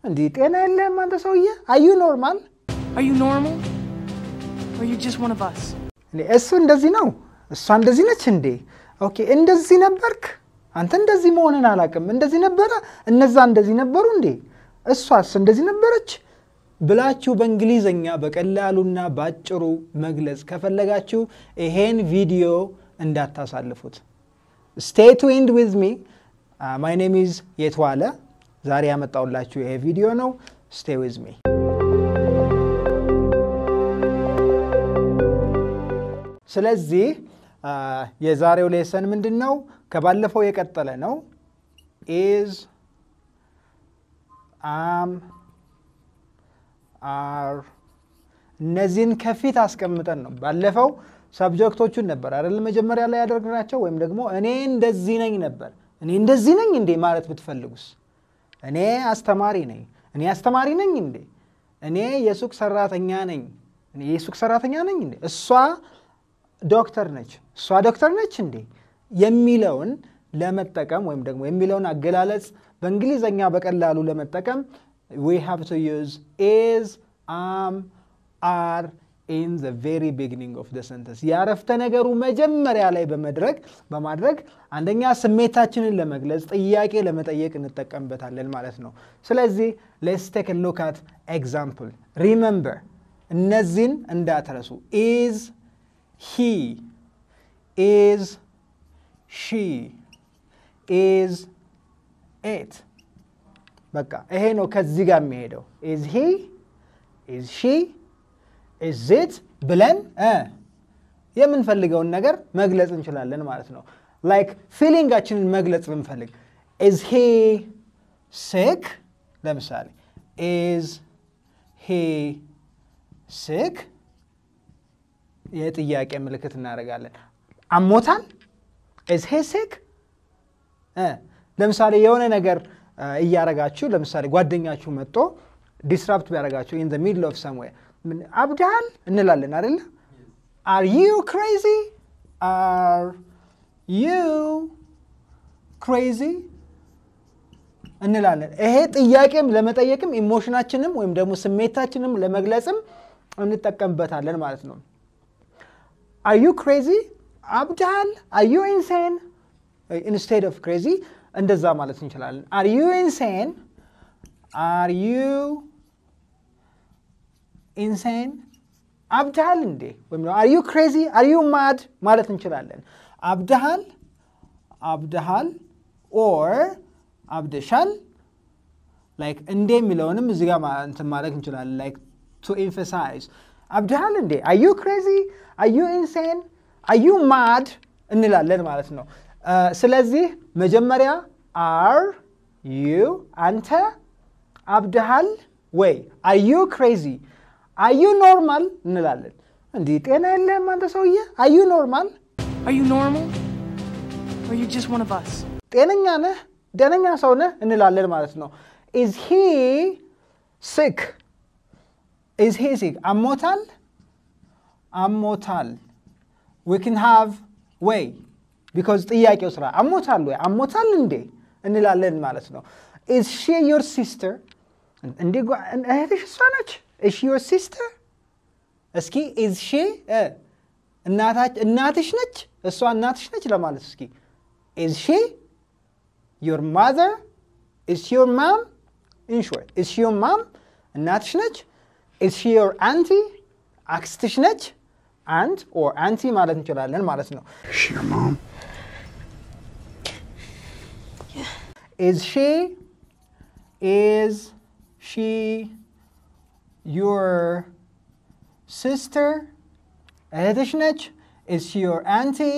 እንዲህ ጤና የለህም አንተ ሰውዬ። አዩ ኖርማል Are you normal? Or are you just one of us? እንዴ እሱ እንደዚህ ነው፣ እሷ እንደዚህ ነች እንዴ? ኦኬ እንደዚህ ነበርክ አንተ እንደዚህ መሆንን አላውቅም። እንደዚህ ነበረ፣ እነዛ እንደዚህ ነበሩ እንዴ? እሷስ እንደዚህ ነበረች ብላችሁ በእንግሊዘኛ በቀላሉና በአጭሩ መግለጽ ከፈለጋችሁ ይሄን ቪዲዮ እንዳታሳልፉት። ስቴይ ቱንድ ዊዝ ሚ ማይ ኔም ኢዝ የትዋለ። ዛሬ ያመጣሁላችሁ ይሄ ቪዲዮ ነው። ስቴይ ዊዝ ሚ ስለዚህ የዛሬው ሌሰን ምንድን ነው? ከባለፈው የቀጠለ ነው። ኢዝ አም አር እነዚህን ከፊት አስቀምጠን ነው። ባለፈው ሰብጀክቶቹን ነበር አይደል መጀመሪያ ላይ ያደርግናቸው፣ ወይም ደግሞ እኔ እንደዚህ ነኝ ነበር። እኔ እንደዚህ ነኝ እንዴ ማለት ብትፈልጉስ፣ እኔ አስተማሪ ነኝ። እኔ አስተማሪ ነኝ እንዴ? እኔ የሱቅ ሰራተኛ ነኝ። እኔ የሱቅ ሰራተኛ ነኝ እንዴ? እሷ ዶክተር ነች። እሷ ዶክተር ነች እንዴ የሚለውን ለመጠቀም ወይም ደግሞ የሚለውን አገላለጽ በእንግሊዘኛ በቀላሉ ለመጠቀም ዊ ሃቭ ቱ ዩዝ ኢዝ አም አር ኢን ዘ ቬሪ ቢግኒንግ ኦፍ ዘ ሰንተንስ የአረፍተ ነገሩ መጀመሪያ ላይ በመድረግ በማድረግ አንደኛ ስሜታችንን ለመግለጽ ጥያቄ ለመጠየቅ እንጠቀምበታለን ማለት ነው። ስለዚህ ሌትስ ቴክ ሉክ አት ኤግዛምፕል ሪመምበር እነዚህን እንዳትረሱ ኢዝ he is she is it በቃ ይሄ ነው ከዚህ ጋር የሚሄደው is he is she is it ብለን የምንፈልገውን ነገር መግለጽ እንችላለን ማለት ነው ላይክ ፊሊንጋችንን መግለጽ ብንፈልግ is he sick ለምሳሌ is he sick የጥያቄ ምልክት እናደርጋለን። አሞታል ኢዝ ሄ ሲክ። ለምሳሌ የሆነ ነገር እያረጋችሁ ለምሳሌ ጓደኛችሁ መጥቶ ዲስራፕት ቢያደርጋችሁ ኢን ዘ ሚድል ኦፍ ሰምዌር አብድሃል እንላለን አይደለ? አር ዩ ክሬዚ አር ዩ ክሬዚ እንላለን። ይሄ ጥያቄም ለመጠየቅም ኢሞሽናችንም ወይም ደግሞ ስሜታችንም ለመግለጽም እንጠቀምበታለን ማለት ነው። አር ዩ ክሬዚ አብድሃል፣ አር ዩ ኢንሴን ኢንስቴድ ኦፍ ክሬዚ እንደዛ ማለት እንችላለን። አር ዩ ኢንሴን፣ አር ዩ ኢንሴን፣ አብድሃል እንዴ ወይም አር ዩ ክሬዚ፣ አር ዩ ማድ ማለት እንችላለን። አብድሃል፣ አብድሃል ኦር አብደሻል ላይክ እንዴ የሚለውንም እዚህ ጋር እንትን ማለት እንችላለን ላይክ ቱ ኤምፋሳይዝ አብድሃል እንዴ አዩ ክሬዚ አዩ ኢንሴን አዩ ማድ እንላለን ማለት ነው። ስለዚህ መጀመሪያ አር ዩ አንተ አብድሃል ወይ አዩ ክሬዚ አዩ ኖርማል እንላለን። እንዲህ ጤና የለህም አንተ ሰውዬ አዩ ኖርማል Are you normal? Or are you just one of us? ጤነኛ ነህ ደነኛ ሰው ነህ እንላለን ማለት ነው። ኢዝ ሂ ሲክ ኢዝ ሂ ሲክ አሞታል አሞታል ዊ ክን ሃቭ ወይ ቢኮዝ ጥያቄው ስራ አሞታል ወይ አሞታል እንዴ እንላለን ማለት ነው። ኢዝ ሺ ዮር ሲስተር እንዴ እህትሽ እሷ ነች? ኢዝ ሺ ዮር ሲስተር? እስኪ ኢዝ ሺ እናትሽ ነች? እሷ እናትሽ ነች ለማለት እስኪ ኢዝ ሺ ዮር ማዘር? ኢዝ ሺ ዮር ማም? ኢን ሾርት ኢዝ ሺ ዮር ማም? እናትሽ ነች? ኢዝ ሺ ዮር አንቲ? አክስትሽ ነች? አንት ኦር አንቲ ማለት እንችላለን ማለት ነው። Is she your mom? Is she is she your sister? እህትሽ ነች? Is she your auntie?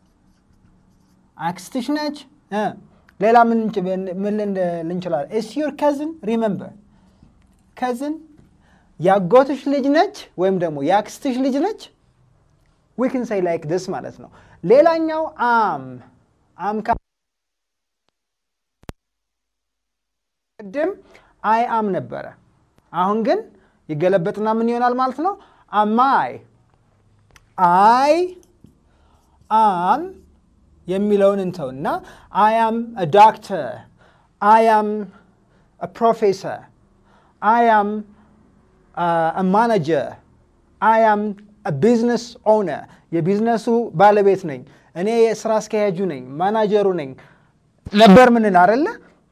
አክስትሽ ነች? እ ሌላ ምን እንች- ምን ልን- ልንችላለን? Is she your cousin? Remember cousin ያጎትሽ ልጅ ነች ወይም ደግሞ የአክስትሽ ልጅ ነች? we can say like this ማለት ነው። ሌላኛው አም አም ቅድም አይ አም ነበረ። አሁን ግን ይገለበጥና ምን ይሆናል ማለት ነው? አማይ አይ አም የሚለውን እንተውና አይ አም ዶክተር፣ አይ አም ፕሮፌሰር፣ አይ አም ማናጀር አይ አም ቢዝነስ ኦነር የቢዝነሱ ባለቤት ነኝ፣ እኔ የስራ አስኪያጁ ነኝ፣ ማናጀሩ ነኝ ነበር ምንል አደለ?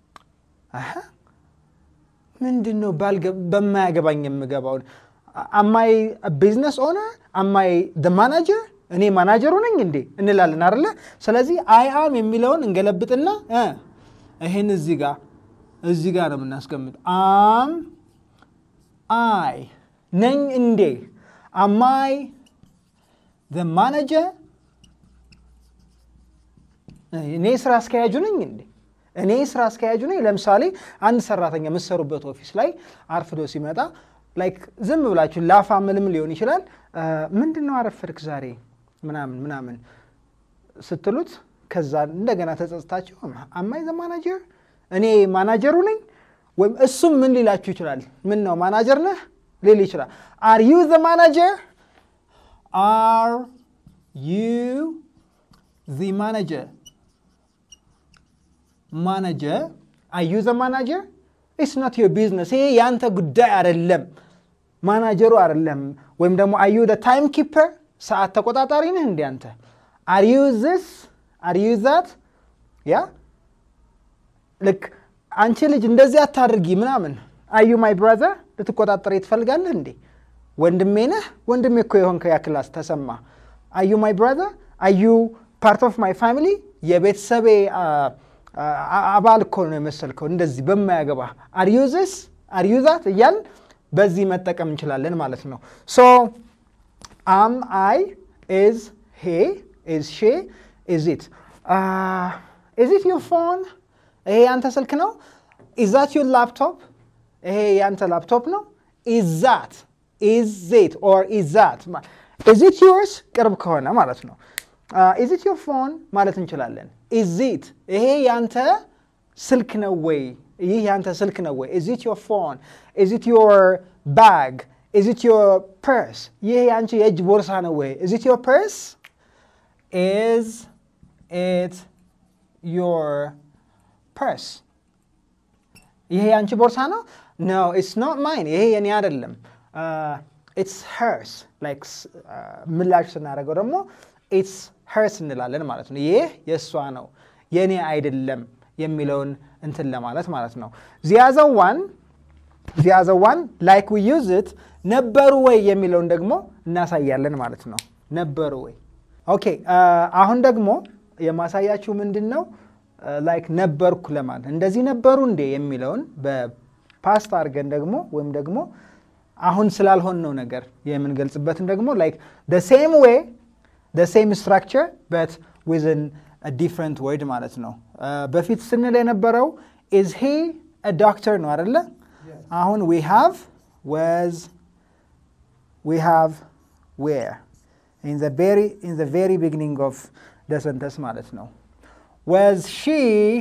ምንድን ነው በማያገባኝ የምገባውን? አማይ ቢዝነስ ኦነር አማይ ማናጀር እኔ ማናጀሩ ነኝ እንዴ እንላለን አደለ? ስለዚህ አይ አም የሚለውን እንገለብጥና ይህን እዚህ ጋር እዚህ ጋር ነው የምናስቀምጥ። አም አይ ነኝ እንዴ አማይ ማናጀር እኔ ስራ አስኪያጁ ነኝ እንዴ? እኔ ስራ አስኪያጁ ነኝ። ለምሳሌ አንድ ሰራተኛ የምትሰሩበት ኦፊስ ላይ አርፍዶ ሲመጣ ላይክ ዝም ብላችሁ ላፋ ምልም ሊሆን ይችላል። ምንድን ነው አረፈድክ ዛሬ ምናምን ምናምን ስትሉት ከዛ እንደገና ተጸጽታችሁ አማይ ዘ ማናጀር እኔ ማናጀሩ ነኝ ወይም እሱም ምን ሊላችሁ ይችላል? ምን ነው ማናጀር ነህ ሊል ይችላል። አር ዩ ዘ ማናጀር አር ዩ ዘ ማናጀር ማናጀር አር ዩ ዘ ማናጀር ኢትስ ኖት ዮር ቢዝነስ። ይሄ የአንተ ጉዳይ አይደለም፣ ማናጀሩ አይደለም። ወይም ደግሞ አር ዩ ዘ ታይም ኪፐር ሰዓት ተቆጣጣሪ ነህ እንዴ አንተ? አር ዩ ዚስ አር ዩ ዛት ያ ልክ አንቺ ልጅ እንደዚህ አታድርጊ ምናምን አዩ ማይ ብራዘር ልትቆጣጠር ትፈልጋለህ እንዴ? ወንድሜ ነህ? ወንድሜ እኮ የሆንከ ያ ክላስ ተሰማ። አዩ ማይ ብራዘር አዩ ፓርት ኦፍ ማይ ፋሚሊ የቤተሰቤ አባል እኮ ነው የመሰልከው። እንደዚህ በማያገባ አርዩ ዚስ አርዩ ዛት እያል በዚህ መጠቀም እንችላለን ማለት ነው። ሶ አም አይ ኢዝ ሄ ኢዝ ሼ ኢዝ ኢት ኢዝ ኢት ዩር ፎን ይሄ ያንተ ስልክ ነው። ኢዛት ዩር ላፕቶፕ ይሄ ያንተ ላፕቶፕ ነው። ኢዛት ኢዚት ኦር ኢዛት ኢዚት ዩርስ ቅርብ ከሆነ ማለት ነው። ኢዚት ዩር ፎን ማለት እንችላለን። ኢዚት ይሄ ያንተ ስልክ ነው ወይ? ይህ ያንተ ስልክ ነው ወይ? ኢዚት ዮር ፎን ኢዚት ዮር ባግ ኢዚት ዮር ፐርስ ይህ ያንቺ የእጅ ቦርሳ ነው ወይ? ኢዚት ዮር ፐርስ ኢዝ ኢት ዮር ፐርስ ይሄ ያንቺ ቦርሳ ነው? ኖ ኢትስ ኖት ማይን ይሄ የኔ አይደለም። ኢትስ ሄርስ ላይክ ምላሽ ስናደርገው ደግሞ ኢትስ ሄርስ እንላለን ማለት ነው። ይህ የእሷ ነው የኔ አይደለም የሚለውን እንትን ለማለት ማለት ነው። ዚያዘው ዋን ዚያዘው ዋን ላይክ ዊ ዩዝ ኢት ነበሩ ወይ የሚለውን ደግሞ እናሳያለን ማለት ነው። ነበሩ ወይ ኦኬ። አሁን ደግሞ የማሳያችሁ ምንድን ነው ላይክ ነበርኩ ለማለት እንደዚህ ነበሩ እንዴ የሚለውን በፓስት አድርገን ደግሞ ወይም ደግሞ አሁን ስላልሆነው ነገር የምንገልጽበትን ደግሞ ላይክ ደ ሴም ዌይ ደ ሴም ስትራክቸር በት ዊዝን ዲፍረንት ወርድ ማለት ነው። በፊት ስንል የነበረው ኢዝ ሂ ዶክተር ነው አደለ? አሁን ዊ ሃቭ ወዝ ዊ ሃቭ ዌር ኢን ዘ ቬሪ ቢግኒንግ ኦፍ ደ ሰንተንስ ማለት ነው። Was she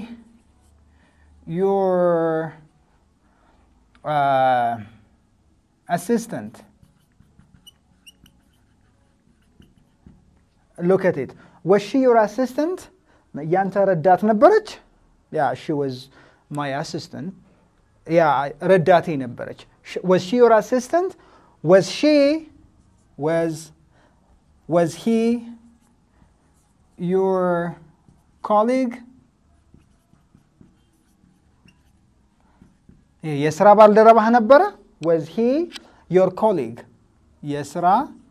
your uh, assistant? Look at it. Was she your assistant? ያንተ ረዳት ነበረች? ያ she was my assistant. ያ ረዳቴ ነበረች። Was she your assistant? Was she was was he your ኮሊግ የስራ ባልደረባህ ነበረ? ወዝ ሂ ዮር ኮሊግ የስራ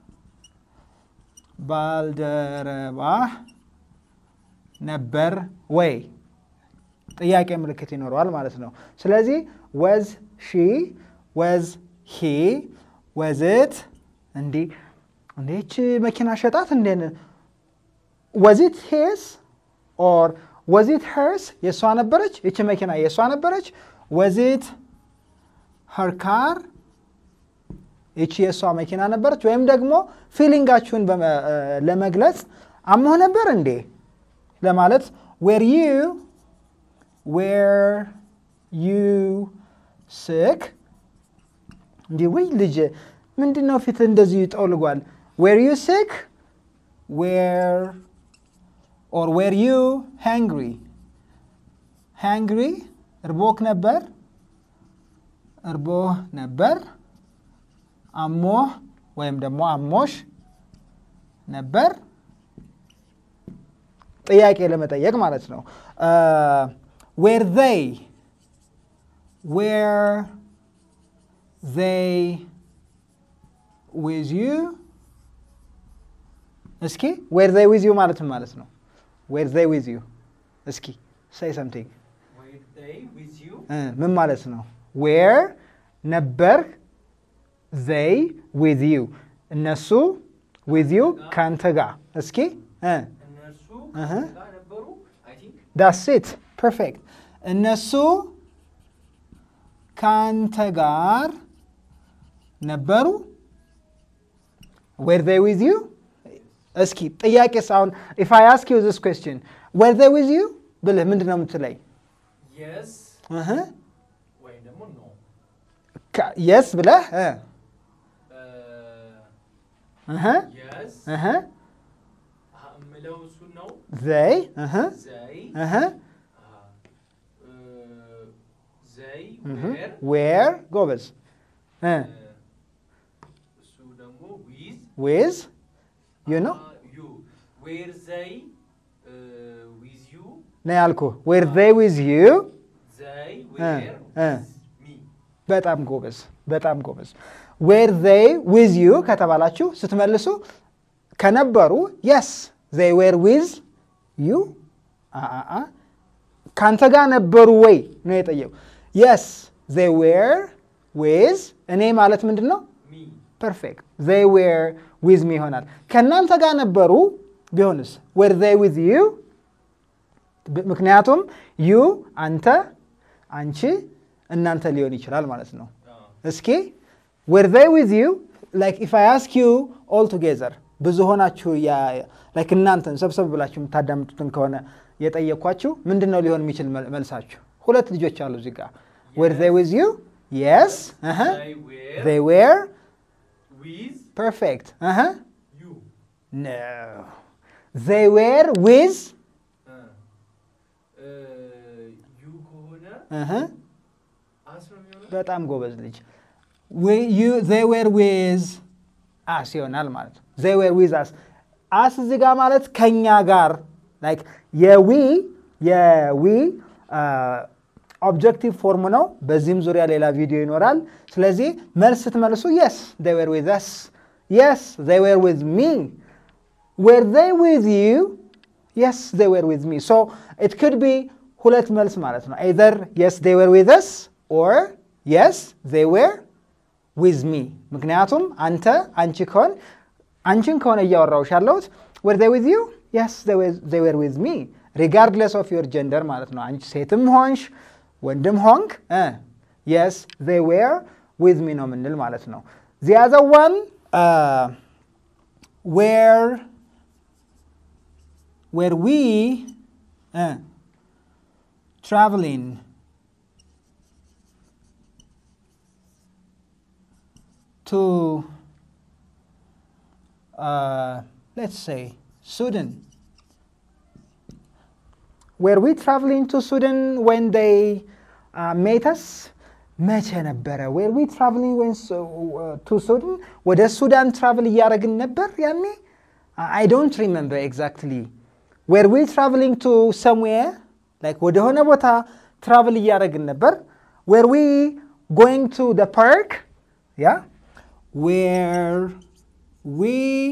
ባልደረባህ ነበር ወይ? ጥያቄ ምልክት ይኖረዋል ማለት ነው። ስለዚህ ወዝ ሺ ወዝ ሂ ወዝት እንዲህ እንዴች መኪና ሸጣት እንዴ ወዚት ሄስ ኦር ወዚት ሄርስ የእሷ ነበረች? ይቺ መኪና የእሷ ነበረች? ወዚት ኸር ካር ይቺ የእሷ መኪና ነበረች? ወይም ደግሞ ፊሊንጋችሁን ለመግለጽ አሞህ ነበር እንዴ ለማለት ዌር ዩ ዌር ዩ ስክ እንዲህ ወይ ልጅ ምንድን ነው ፊት እንደዚህ ጠውልጓል? ዌር ዩ ስክ ዌር ኦር ዌር ዩ ሃንግሪ ሃንግሪ እርቦክ ነበር እርቦህ ነበር አሞህ ወይም ደግሞ አሞሽ ነበር ጥያቄ ለመጠየቅ ማለት ነው ዌር ዘይ ዌር ዘይ ዊዝ ዩ እስኪ ዌር ዘይ ዊዝ ዩ ማለት ምን ማለት ነው ዌር ዘይ ዊዝ ዩ እስኪ ሳይ ሰምቲንግ Were they with you? ምን ማለት ነው ዌር ነበር ዘይ ዊዝ ዩ እነሱ ዊዝ ዩ ከአንተ ጋር እስኪ እነርሱ እህ። ጋር ነበሩ? I think ዳስ ኢት ፐርፌክት እነሱ ከአንተ ጋር ነበሩ ዌር ዘይ ዊዝ ዩ እስኪ ጥያቄስ አሁን ኢፍ አይ አስክ ዩ ዚስ ኩዌስችን ዌር ዘይ ዊዝ ዩ ብልህ ምንድን ነው የምትለኝ yes እህ ወይም ደግሞ no. የስ ብለህ እ Uh, እህ yes እህ አ- የምለው እሱን ነው። ዘይ እህ They እህ uh, uh, they were ዌር ጎበዝ እ uh, እሱ ደግሞ with ዊዝ ዩ ነው uh, you were they uh, with you ነው ያልኩህ ዌር ዘይ ዊዝ ዩ they Uh, were uh. with me በጣም ጎበዝ በጣም ጎበዝ ዌር ዘይ ዊዝ ዩ ከተባላችሁ ስትመልሱ ከነበሩ የስ ዘይ ዌር ዊዝ ዩ ከአንተ ጋር ነበሩ ወይ ነው የጠየቁ የስ ዘይ ዌር ዊዝ እኔ ማለት ምንድን ነው me ፐርፌክት ዘይ ዌር ዊዝ ሚ ይሆናል ከእናንተ ጋር ነበሩ ቢሆንስ ዌር ዘይ ዊዝ ዩ ምክንያቱም ዩ አንተ አንቺ እናንተ ሊሆን ይችላል ማለት ነው uh, እስኪ ዌር ዘይ ዊዝ ዩ ላይክ ኢፍ አይ አስክ ዩ ኦል ቱጌዘር ብዙ ሆናችሁ ላይክ እናንተን ሰብሰብ ብላችሁ የምታዳምጡትን ከሆነ የጠየኳችሁ ምንድን ነው ሊሆን የሚችል መል- መልሳችሁ? ሁለት ልጆች አሉ እዚህ ጋር ዌር ዘይ ዊዝ ዩ የስ they were ዘይ ዌር with ፐርፌክት you ኖ ዘይ ዌር ዊዝ uh, uh, you ከሆነ አስ ነው የሚሆነው በጣም ጎበዝ ልጅ ዘይ ዌር ዊዝ አስ ይሆናል ማለት ነው። ዘይ ዌር ዊዝ አስ አስ እዚህ ጋር ማለት ከኛ ጋር ላይክ የዊ የዊ ኦብጀክቲቭ ፎርም ነው። በዚህም ዙሪያ ሌላ ቪዲዮ ይኖራል። ስለዚህ መልስ ስትመልሱ የስ ዘይ ዌር ዊዝ አስ፣ የስ ዘይ ዌር ዊዝ ሚ፣ ዌር ዘይ ዊዝ ዩ፣ የስ ዘይ ዌር ዊዝ ሚ። ሶ ኢት ኩድ ቢ ሁለት መልስ ማለት ነው። ኤዘር የስ ዘይ ዌር ዊዝ አስ ኦር የስ ዘይ ዌር ዊዝ ሚ። ምክንያቱም አንተ አንቺ ከሆን አንቺን ከሆነ እያወራሁሽ ያለሁት ዌር ዘይ ዊዝ ዩ የስ ዘይ ዌር ዊዝ ሚ ሪጋርድለስ ኦፍ ዮር ጀንደር ማለት ነው። አንቺ ሴትም ሆንሽ ወንድም ሆንክ የስ ዘይ ዌር ዊዝ ሚ ነው የምንል ማለት ነው። ዚያዘ ዋን ዌር ዌር ዊ ትራቨሊንግ to, uh, let's say, Sudan. Were we traveling to Sudan when they uh, met us? መቼ ነበረ? ዌር ዊ ትራቭሊንግ ወን ቱ ሱዳን ወደ ሱዳን ትራቭል እያደረግን ነበር ያኔ? አይ ዶንት ሪመምበር ኤግዛክትሊ። ዌር ዊ ትራቭሊንግ ቱ ሰምዌር ላይክ ወደሆነ ቦታ ትራቭል እያደረግን ነበር። ዌር ዊ ጎይንግ ቱ ደ ፓርክ ያ were we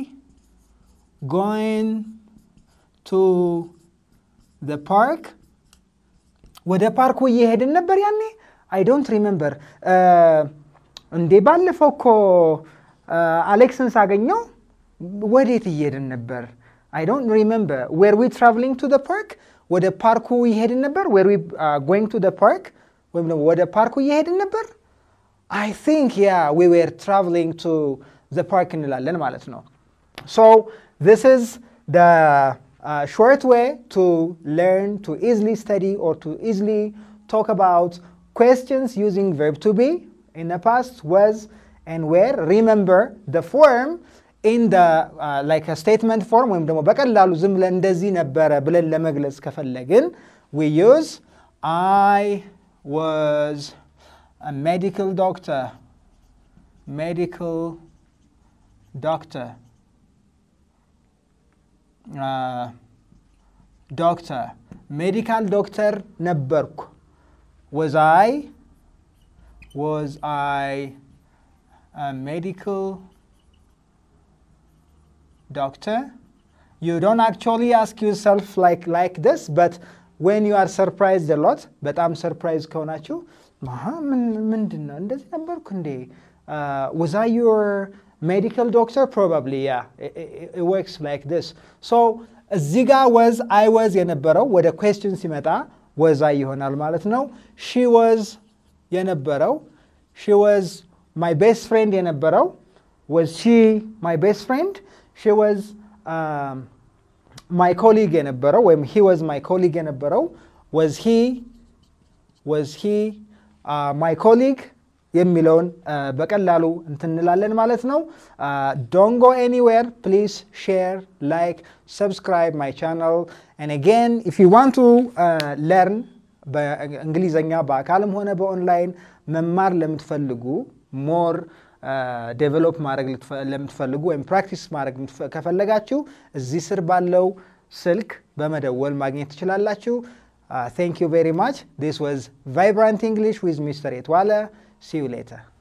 going to the park ወደ ፓርኩ እየሄድን ነበር ያኔ አይ ዶንት ሪመምበር እንዴ ባለፈው እኮ አሌክስን ሳገኘው ወዴት እየሄድን ነበር አይ ዶንት ሪመምበር ዌር ዊ ትራቭሊንግ ቱ ደ ፓርክ ወደ ፓርኩ እየሄድን ነበር ዌር ዊ ጎይንግ ቱ ደ ፓርክ ወይም ደግሞ ወደ ፓርኩ እየሄድን ነበር አይ ቲንክ ያ ዊ ዌር ትራቭሊንግ ቱ ዘ ፓርክ እንላለን ማለት ነው። ሶ ዚስ ኢዝ ደ ሾርት ዌይ ቱ ለርን ቱ ኢዝሊ ስተዲ ኦር ቱ ኢዝሊ ቶክ አባውት questions using verb to be in the past was and where. Remember the form in the uh, like a statement form ወይም ደግሞ በቀላሉ ዝም ብለን እንደዚህ ነበረ ብለን ለመግለጽ ከፈለግን we use I was ሜዲካል ዶክተር ሜዲካል ዶክተር ዶክተር ሜዲካል ዶክተር ነበርኩ was I was I a medical doctor you don't actually ask yourself like like this but when you are surprised a lot በጣም ሰርፕራይዝ ከሆናችሁ "አሃ፣ ምን- ምንድን ነው እንደዚህ ነበርኩ እንዴ Uh, was I your medical doctor probably yeah it, it, it works like this so እዚህ ጋ was I was የነበረው ወደ question ሲመጣ was I ይሆናል ማለት ነው she was የነበረው she was my best friend የነበረው was she my best friend she was um, my colleague የነበረው ወይም he was my colleague የነበረው was he was he uh, my colleague የሚለውን uh, በቀላሉ እንትን እንላለን ማለት ነው ዶንት ጎ ኤኒዌር ፕሊዝ ሼር ላይክ ሰብስክራይብ ማይ ቻናል and again if you want to uh, learn በእንግሊዘኛ በአካልም ሆነ በኦንላይን መማር ለምትፈልጉ ሞር ዴቨሎፕ ማድረግ ልትፈ- ለምትፈልጉ ወይም ፕራክቲስ ማድረግ የምትፈ- ከፈለጋችሁ እዚህ ስር ባለው ስልክ በመደወል ማግኘት ትችላላችሁ። ቴንክ ዩ ቬሪ ማች ዲስ ዋዝ ቫይብራንት እንግሊሽ ዊዝ ሚስተር ኤትዋለ ሲ ዩ ሌተር